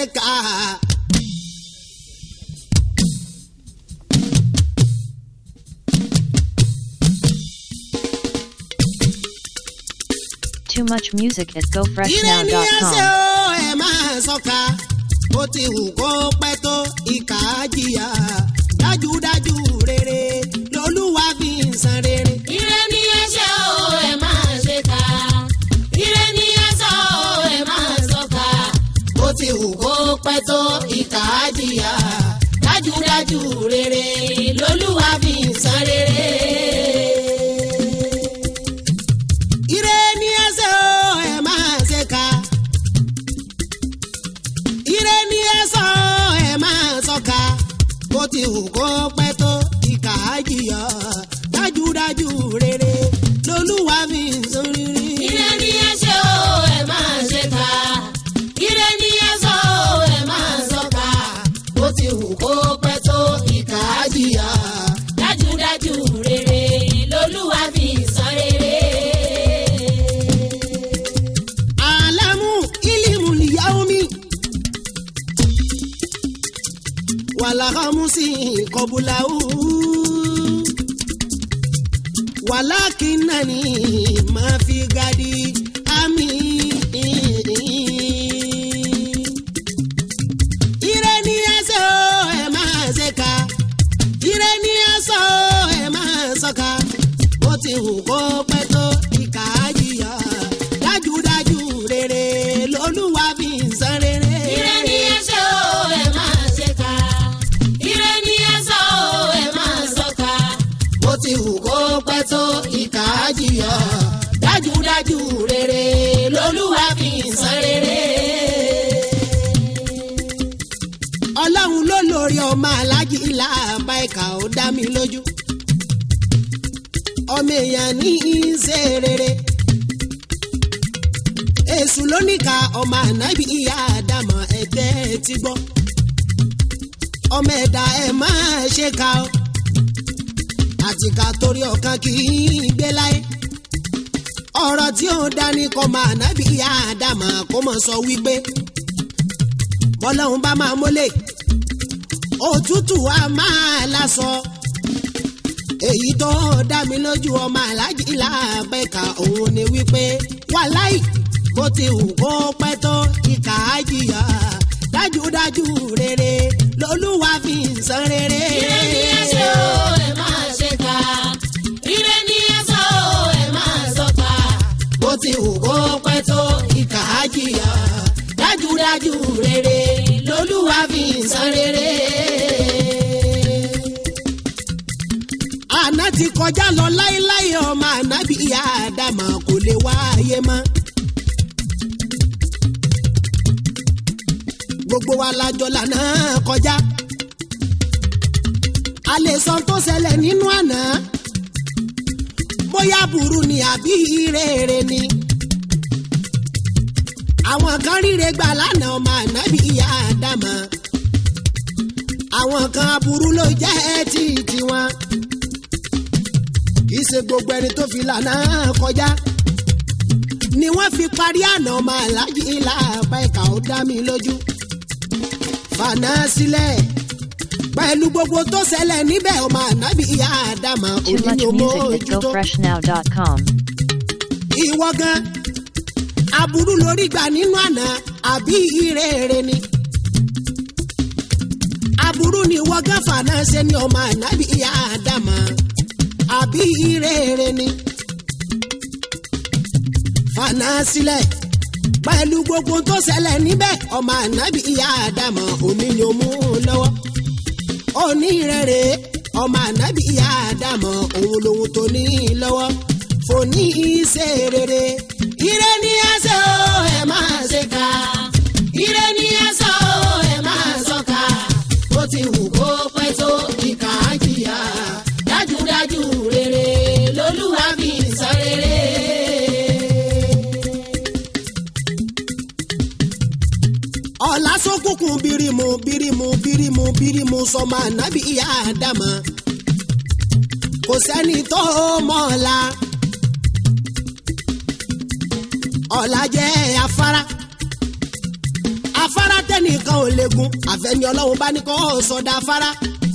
ṣe kà á. Too much music at Ire ni ẹsẹ̀ gofreshnow.com. o ẹ máa sọ́ka ó ti hù kó pẹ́ tó ìkà á jìyà dájúdájú rere lolúwa fi ń san rere. Ire ni ẹ ṣe o, ẹ máa ṣe kà. Ire ni ẹ sọ o, ẹ máa sọ́ka. ó ti hù kó pẹ́ tó ìkà á jìyà dájúdájú rere lolúwa fi ń san rere. Ire ni ẹsẹ̀ o ẹ máa ṣe ká. Ire ni ẹsẹ̀ o ẹ máa sọ́ka. Bó ti hù kó pẹ́ tó ìkà á jìyà dájúdájú rere lolúwa fi ń san rere. Ire ni ẹ ṣe o, ẹ máa ṣe kà. Ire ni ẹ sọ o, ẹ máa sọ́ka. bó ti hù kó pẹ́ tó ìkà á jìyà. Dájúdájú rere lolúwa fi san rere. alamu ilimu liyaomi walahamusi kọbulawu walakinani mafi gadi ami. ire ni ẹsẹ̀ o ẹ máa ṣe ká ire ni ẹsẹ̀ o ẹ máa sọ́ka bó ti hù kó pẹ́ tó ìkà á jìyà dájúdájú rere lolúwa fi ń san rere. Ire ni ẹ ṣe o, ẹ máa ṣe kà. Ire ni ẹ sọ o, ẹ máa sọ́ka. bó ti hù kó pẹ́ tó ìkà á jìyà dájúdájú rere lolúwa fi ń san rere. ọlọ́run ló lórí ọmọ alájí ilá àbá ìkà ó dá mi lójú ọmọ èèyàn ní í ṣe rere èṣù lóníkà ọmọ ànábì ìyá àdàmọ̀ ẹ̀tẹ́ ti gbọ́ ọmọ ẹ̀dá ẹ̀ máa ṣe ká o àtìkà torí ọ̀kan kì í gbé láyé ọ̀rọ̀ tí ó dání kọ́ ọmọ ànábì ìyá àdàmọ̀ kó mọ̀ sọ wípé bọ́lọ́hún bá máa mólè òtútù á máa lásọ èyí tó dá mi lójú ọmọ aláàjì làbẹ́ka òun ni wípé wàláì bó ti hù kó pẹ́ tó ìkà á jìyà dájúdájú rere lolúwa fi ń san rere. Ire ni ẹ ṣe o, ẹ máa ṣe kà. Ire ni ẹ sọ o, ẹ máa sọ́ka. bó ti hù kó pẹ́ tó ìkà á jìyà dájúdájú rere lolúwa fi ń san rere. àná ti kọjá lọ láéláé ọmọ ànábì ìyá àdàmà kò lè wáyé mọ́. gbogbo wa lájọ lànà kọjá. a lè sọ tó ṣẹlẹ̀ nínú àná bóyá burú ni àbí rere ni. àwọn kan ríre gbà lánàá ọmọ ànábì ìyá àdàmà. àwọn kan aburú ló jẹ́ tí tiwọn. kì í ṣe gbogbo ẹni tó fi lànà kọjá. ni wọ́n fi parí àná ọmọ aláàjì ilà àbá ìkà ó dá mi lójú. fànà sílẹ̀ pẹ̀lú gbogbo tó ṣẹlẹ̀ níbẹ̀ ọmọ ànábì ìyá àdàmà Too much òní ni mo music at ojútó gofreshnow.com. ìwọ gan aburú lórí gbà nínú àná àbí ìrere ni aburú ni ìwọ gan fànà ṣe ni ọmọ ànábì ìyá àdàmà àbí ìrere ni fànà sílẹ̀ pẹ̀lú gbogbo tó ṣẹlẹ̀ níbẹ̀ ọmọ ànábì ìyá àdàmà òní ni ó mú lọ́wọ́ onírèrè ọmọ ànábì ìyá àdàmọ̀ òun lòun tó ní lọ́wọ́ fòní ṣe rere ire ní ẹsẹ̀ o ẹ máa ṣe ká ire ní ẹsẹ̀ o ẹ máa sọ́ka bó ti wù kó pẹ́ tó ìkà á jìyà dájúdájú rere lolúwa fi ń sọ rere. ọ̀la sókùnkùn bírímù bírímù bírímù bírímù sọmọ ànábì ìyá àdàmà kò sẹ́ni tó mọ̀ ọ̀la ọ̀la jẹ́ afárá afárá tẹnìkan ò egun àfẹ́ni ọlọ́run bá ní kọ́ sọdá fara.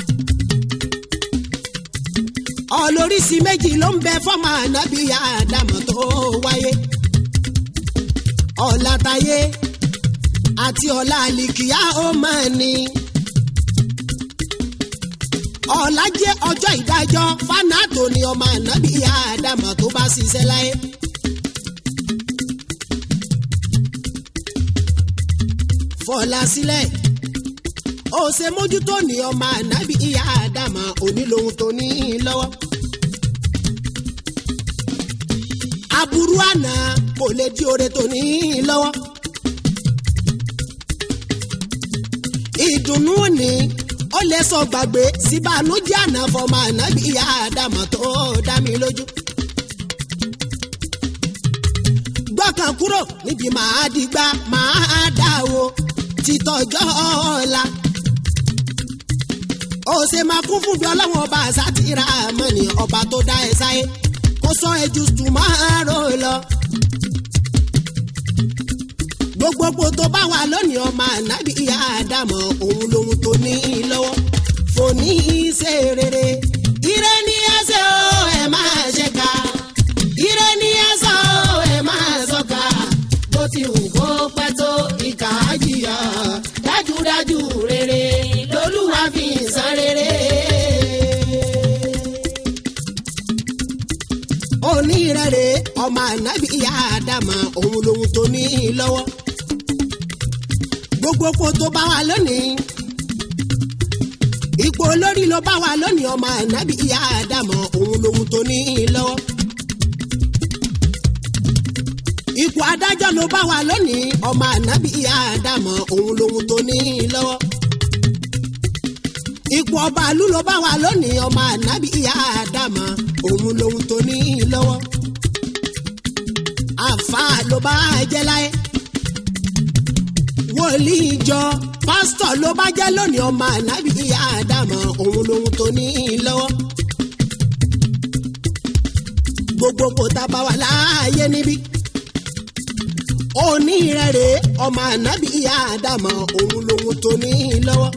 ọlóríṣi méjì ló ń bẹ fọ́mọ ànábì àdàmọ̀ tó wáyé. ọ̀làtàyé àti ọ̀la àlìkìyà ó máa ní. ọ̀la jẹ́ ọjọ́ ìdájọ́ fanato ni ọmọ ànábì àdàmọ̀ tó bá ṣiṣẹ́ láyé. fọlá sílẹ̀ ó ṣe mójútó ní ọmọ ànábì ìyá àdàmọ̀ onílòhun tó ní lọ́wọ́. aburú àná kò lè di oore tó ní lọ́wọ́. ìdùnnú ni ó lè sọ gbàgbé síbànújẹ́ àná fọmọ ànábì ìyá àdàmọ̀ tó dá mi lójú. gbọ́kàn kúrò níbi màá dìgbà màá dà o títọ́jọ́ ọ̀la. ó ṣe máa kún fún bí ọlọ́wọ́n ọba àṣàtìrà mọ́ni ọba tó dá ẹ sáyé kó sọ ẹjú tùmọ́rò lọ. gbogbogbò tó bá wà lónìí ọmọ ànábì ìyá àdàmọ̀ òun lòun tó ní lọ́wọ́ fòní ṣe rere. ire ni ẹsẹ̀ o ẹ̀ máa ṣe ká ire ni ẹsẹ̀ o ẹ̀ máa sọ ká bó ti wù kó pẹ́ tó ìkà á jìyà dájúdájú rere lolúwa fi ń san rere. onírẹ̀rẹ̀ ọmọ ànábì ìyá àdàmọ̀ òun lòun tó ní lọ́wọ́ gbogbo kó tó bá wà lónìí ipò olórí ló bá wà lónìí ọmọ ànábì ìyá àdàmọ̀ òun lòun tó ní lọ́wọ́ ipò adájọ́ ló bá wà lónìí ọmọ ànábì ìyá àdàmọ̀ òun lòun tó ní lọ́wọ́ ipò ọba àlú ló bá wà lónìí ọmọ ànábì ìyá àdàmọ̀ òun lòun tó ní lọ́wọ́ àfáà ló bá jẹ́ láyé wòlíì ìjọ pásítọ̀ ló bá jẹ́ lónìí ọmọ ànábì ìyá àdàmọ̀ òun lòun tó ní lọ́wọ́ gbogbo kò tá a bá wà láàyè níbí onírẹ̀rẹ̀ ọmọ ànábì ìyá àdàmọ̀ òun lòun tó ní lọ́wọ́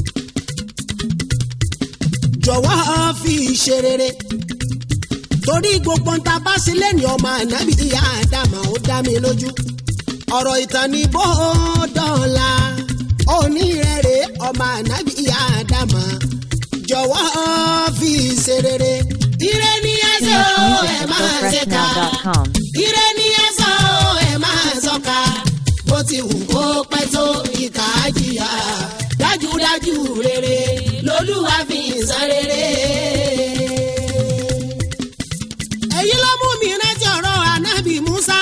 jọ̀wọ́ fi ṣe rere torí gbogbo ń ta bá sí lẹ́ni ọmọ ànábì ìyá àdàmọ̀ ó dá mi lójú ọ̀rọ̀ ìtàn ní bó dọ̀la onírẹ̀rẹ̀ ọmọ ànábì ìyá àdàmọ̀ jọ̀wọ́ fi ṣe rere ire ni ẹsẹ̀ o ẹ̀ máa ṣe ká gofreshnow.com. ire ni ẹsẹ̀ o ẹ̀ máa sọ̀ka bó ti wù kó pẹ́ tó ìkà á jìyà dájúdájú rere lolúwa fi ń san rere. èyí ló mú mi rántí ọ̀rọ̀ ànábì Musa.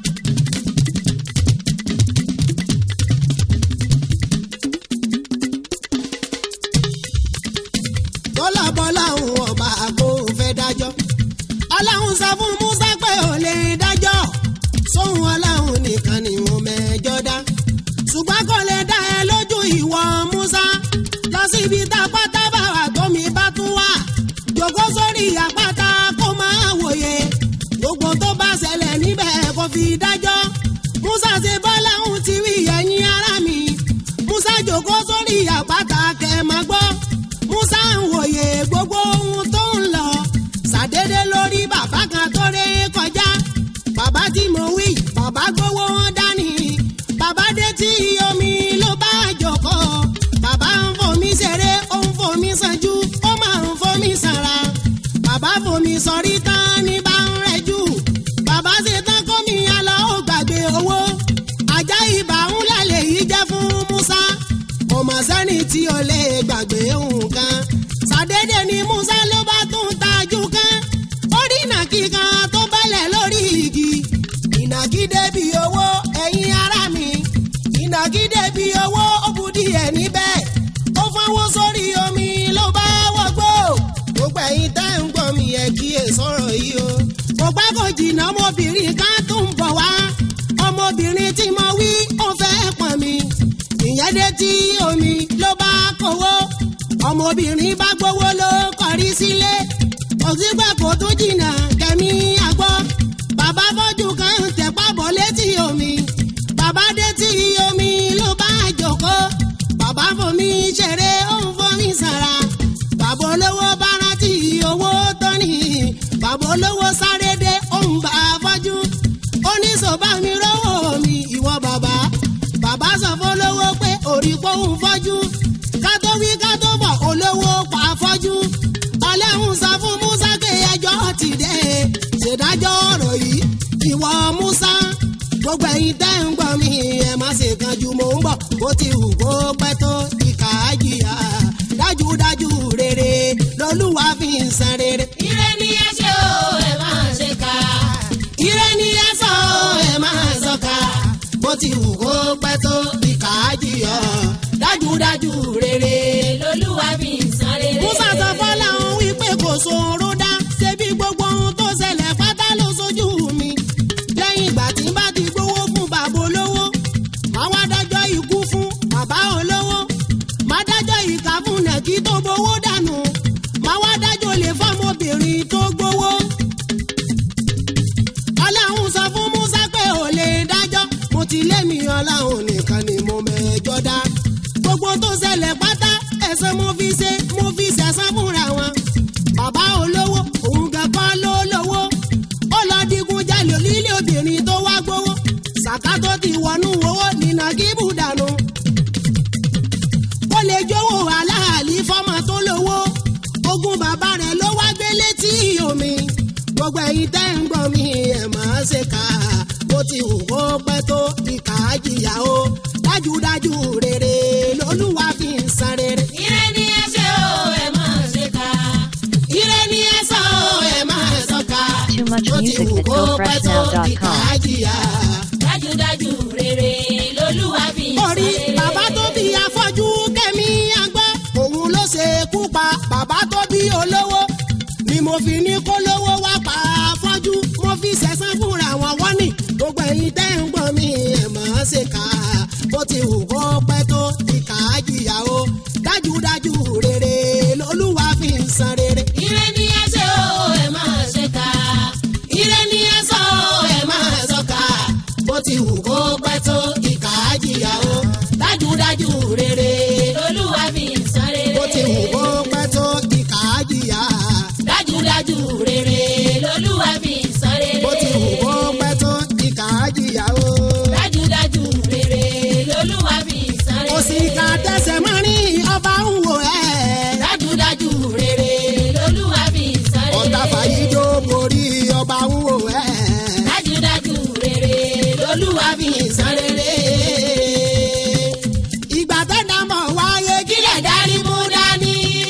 tọ́lábọ́lá òun ọba kò fẹ́ dájọ́ ọlọ́run sọ fún Musa pé ò lè dájọ́ sóhun ọlọ́run nìkan ni mo mẹ́jọ dá ṣùgbọ́n kò lè dá ẹ lójú ìwọ Musa lọ síbi tápátá bàwà tómi bá tún wà jòkó sórí àpáta kó máa wòye gbogbo tó bá ṣẹlẹ̀ níbẹ̀ kó fi dájọ́ Musa ṣe bọ́lá òun ti wí ẹ̀yin ará mi Musa jòkó sórí àpáta kẹ́ máa gbọ́ Musa ń wòye gbogbo ohun tó ń lọ ṣàdédé lórí bàbá kan tó ré kọjá bàbá tí mo wí bàbá gbowó wọn dání bàbá dé tí omi ló bá jókòó bàbá ń fomi ṣeré ó ń fomi sanjú ó máa ń fomi sanra bàbá fomi sọrí tán ní bá ń rẹjú bàbá ṣe tán kómi alọ́ ó gbàgbé owó ajá ibà ń lálẹ́ yìí jẹ́ fún Musa kò mọ̀ sẹ́ni tí o lè gbàgbé nǹkan ṣàdédé ni Musa ló bá tún tajú kan ó rí ìnàkí kan tó bẹ́lẹ̀ lórí igi ìnàkí débi owó ẹ̀yin ará mi ìnàkí débi owó ó bu díẹ̀ níbẹ̀ ó fọwọ́ sórí omi ló bá wọgbó gbogbo ẹ̀yin tẹ́ ń gbọ́ mi ẹ̀ kíyè sọ̀rọ̀ yìí o kò pẹ́ kò jìnnà ọmọbìnrin kan tó ń bọ̀ wá ọmọbìnrin tí mo wí ó fẹ́ pọ̀n mi ìyẹn dé tí omi ló bá kówó ọmọbìnrin bá gbowó ló kọrí sílé òsínpẹ̀ kò tún jìnnà kẹ́mi àgbọ̀ bàbá fọ́jú kan tẹ̀pá bọ̀ létí omi bàbá dé tí omi ló bá jókòó ṣèdájọ́ ọ̀rọ̀ yìí ìwọ Musa gbogbo ẹ̀yin tẹ́ ń gbọ́ mi ẹ má ṣe kanjú mò ń bọ̀ bó ti hù kó pẹ́ tó ìkà á jìyà dájúdájú rere lolúwa fi ń san rere. ire ni ẹ ṣe o ẹ máa ṣe ká. ire ni ẹ sọ ẹ máa sọ ká bó ti hù kó pẹ́ tó ìkà á jìyà dájúdájú rere. lolúwa fi ń san rere. Musa sọ fọ́láhùn wípé kò sòro dá ṣebí gbogbo ohun tó ṣẹlẹ̀ pátá ló sojú mi. lẹ́yìn ìgbà tí n bá ti gbowó fún bàbá olówó máa wá dájọ́ ikú fún bàbá olówó máa dájọ́ ìkà fún nàkí tó gbowó dànù máa wá dájọ́ lè fọ́mọbìnrin tó gbowó. ọlọ́run sọ fún Musa pé ò lè dájọ́ mo ti lé mi ọlọ́run nìkan ni mo mẹ́jọ dá gbogbo tó ṣẹlẹ̀ pátá ẹ̀san mo fi ṣe mo fi ṣẹ̀san fúnra wọn. bàbá olówó òun gan kọ́ ló lówó ó lọ digun jalè lílé obìnrin tó wá gbowó sàká tó ti wọnú owó nínà kíbù dànù. ó lè jówó aláàlí fọ́mọ tó lówó ogún bàbá rẹ̀ ló wá gbé létí omi gbogbo ẹ̀yin tẹ́ ń gbọ́ mi ẹ̀ máa ṣe kà á bó ti hù kó pẹ́ tó ìkà á jìyà o dájúdájú rere lolúwa fi ń san rere. ire ni ẹ ṣe o ẹ máa ṣe ká. ire ni ẹ sọ ẹ máa sọ ká Too much bó ti music hù at kó pẹ́ tó ìkà gofreshnow.com. á jìyà. dájúdájú rere lolúwa fi ń san orí rere. bàbá tó bí afọ́jú kẹ́mi àgbọ̀ òun ló ṣe kú pa bàbá tó bí olówó ni mo fi ní kó lówó wá pa afọ́jú mo fi ṣẹ̀san fúnra wọn wọ́n ní gbogbo ẹ̀yin tẹ́ ń gbọ́ mi ẹ̀ máa ṣe kà á bó ti hù kó pẹ́ tó ìkà á jìyà o dájúdájú rere lolúwa fi ń san rere. ire ni ẹ ṣe o ẹ máa ṣe ká. ire ni ẹ sọ ẹ máa sọ ká bó ti hù kó pẹ́ tó ìkà á jìyà o dájúdájú rere lolúwa fi ń san rere. bó ti hù kó pẹ́ tó ìkà á jìyà dájúdájú rere lolúwa fi ń san rere. bó ti hù kó pẹ́ tó ìkà á jìyà o. dájúdájú rere lolúwa fi ń san rere. òsìkà tẹsẹ̀ mọ́rin ọba ń wò ẹ́. dájúdájú rere lolúwa fi ń san rere. ọ̀tá fàyídó borí ọba ń wò ẹ́. dájúdájú rere lolúwa fi ń san rere. ìgbà tẹ́lẹ̀ mọ̀ wáyé kílẹ̀ dárí mú dání.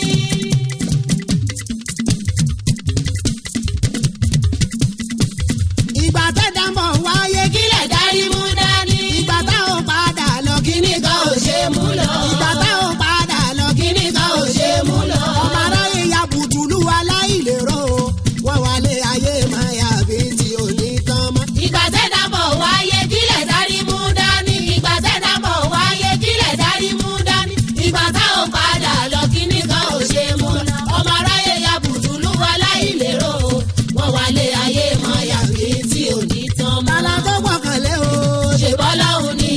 ìgbà tẹ́lẹ̀ mọ̀ wáyé kílẹ̀ dárí mú dání. ìgbà táwọn padà lọ kíní kan ò ṣe mú lọ. ìgbà táwọn padà lọ kíní kan ò ṣe mú lọ. ọmọ aráyé ya bùtùlù aláìlérò wọn wà lé ayé máa yà bí tí ò ní tán mọ́. ìgbà tẹ́dá bọ̀ wáyé kílẹ̀ dárí mú dání. ìgbà tẹ́dá bọ̀ wáyé kílẹ̀ dárí mú dání. ìgbà táwọn padà lọ kíní kan ò ṣe mú lọ. ọmọ aráyé ya bùtùlù aláìlérò. wọ́n wá lé ayé mọ́ yàgbé tí ò ní tán mọ́. tala tó gbọ́kànlé o ṣe bọ́lọ́hún ni.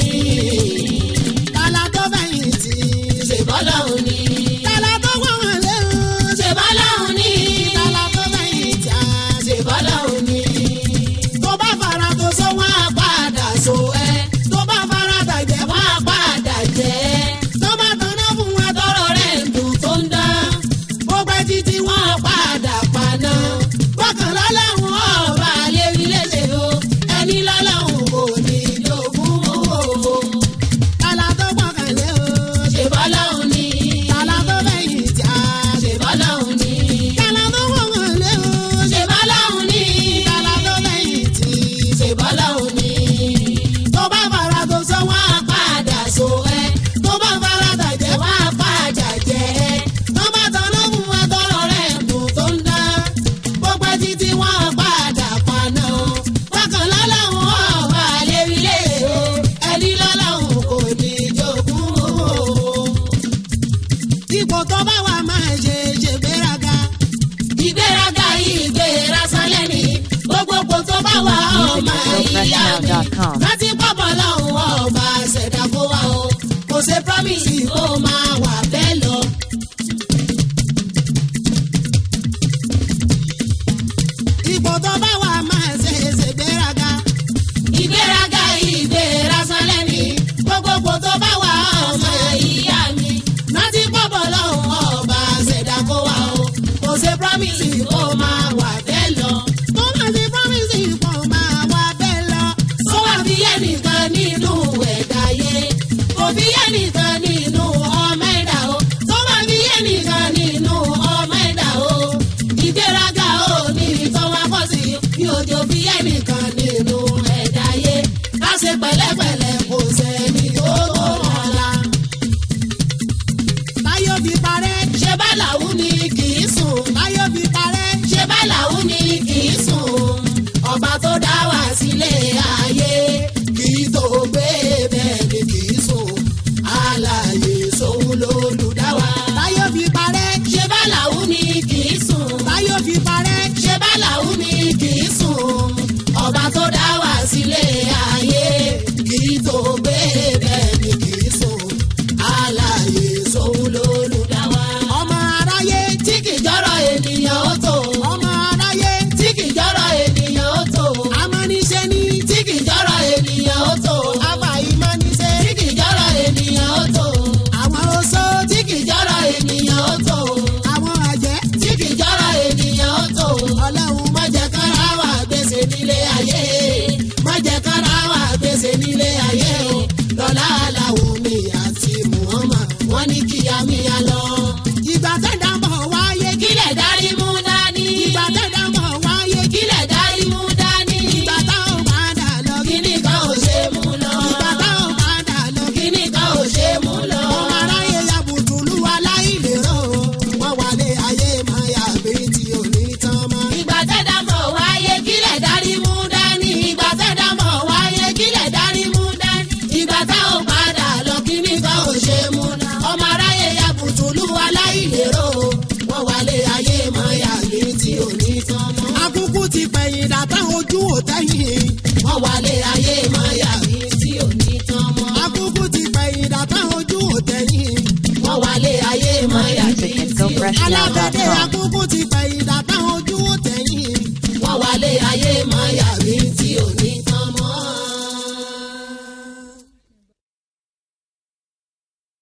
tala tó fẹ̀yìntì ṣe bọ́lọ́hún ni. tala tó gbọ́kànlé o ṣe bọ́lọ́hún ni. tala tó fẹ̀yìntì à ṣe bọ́lọ́hún ni. tó bá fara tó so wọn á padà so ẹ tó bá fara tàjẹ́ wọn á padà jẹ́ tó bá tanná fún wọn tọrọ rẹ̀ ń dùn tó ń dán ó pẹ́ títí wọn á padà paná bọ́kàn lọ́lọ́run ọba lérí léṣe o ẹni lọ́lọ́run kò ní jogún owó tala tó gbọ́kànlé o ṣe bọ́lọ́hún ni. tala tó fẹ̀yìntì à ṣe bọ́lọ́hún ni. tala tó gbọ́kànlé o ṣe bọ́lọ́hún ni. tala tó fẹ̀yìntì ṣe bọ́lọ́hún ni. tó bá fara tó so wọn á padà so ẹ tó bá fara tàjẹ́ wọn á padà jẹ́ ẹ tó bá tanná fún wọn tọrọ rẹ̀ dùn tó ń dá gbogbo títí wọn á padà paná bákan lọ́lọ́run ọba lérí léṣe ẹni lọ́lọ́run kò ní jogún owó. ipò tó bá wà máa ṣe ṣe gbéraga ìgbéraga yìí gbéra sálẹ̀ ni gbogbo kò tó bá wà ọmọ ìyá mi. musicgofreshnow.com. láti pọ̀pọ̀ lọ́hùn ọba ṣẹ̀dá kó wá o kò ṣe promise kó máa wà bẹ́ẹ̀ lọ. ipò tó bá wà máa ṣe ṣe gbéraga ìgbéraga yìí gbéra sálẹ̀ ni gbogbo kò tó bá wà ọmọ ìyá mi. láti pọ̀pọ̀ lọ́hùn ọba ṣẹ̀dá kó wá o kò ṣe promise kó máa wà bẹ́ẹ̀ lọ. tó bá kì í tó gbé bẹ́ẹ̀ ni kì í so àlàyé sóhun lólùdáwà. ọmọ aráyé tí kì í jọ́rọ̀ ènìyàn ó tó ọmọ aráyé tí kì í jọ́rọ̀ ènìyàn ó tó amáníṣe ní tí kì í jọ́rọ̀ ènìyàn ó tó abàyímáníṣe tí kì í jọ́rọ̀ ènìyàn ó tó àwọn oṣó tí kì í jọ́rọ̀ ènìyàn ó tó àwọn àjẹ́ tí kì í jọ́rọ̀ ènìyàn ó tó. ọlọ́run má jẹ́ kára wà gbèsè nílé ayé má jẹ́ kára wà gbèsè nílé ayé o lọ́lá aláwo mi àti muhammad wọ́n ní kíá míya lọ. ìgbà tẹ̀dá bọ̀ wáyé kílẹ̀ dárí mú dání. ìgbà tẹ̀dá bọ̀ wáyé kílẹ̀ dárí mú dání. ìgbà táwọn padà lọ kíní kan ò ṣe mú lọ. ìgbà táwọn padà lọ kíní kan ò ṣe mú lọ. ọmọ aráyé ya bùtùlù aláìlérò wọn wà lé ayé máa yà bí tí ò ní tán mọ́. ìgbà tẹ́dá mọ̀ wáyé kílẹ̀ dárí mú dání. ìgbà tẹ́dá mọ̀ wáyé kílẹ̀ dárí mú dání. ìgbà tá ò padà lọ kíní kan ò ṣe mú lọ. ọmọ aráyé ya bùtùlù aláìlérò wọ́n wálé ayé mọ́ yàgbé tí ò ní tán mọ́. akúkú ti pẹ̀yìn dàtà ojú ò tẹ́yìn wọ́n wálé ayé mọ́ yàgbé tí ò ní tán mọ́. akúkú ti pẹ̀yìn dàtà ojú ò tẹ́yìn wọ́n wálé ayé mọ́ yàgbé Music at tí ò ní tán mọ́. alábẹ́dẹ́ gofreshnow.com. akúkú ti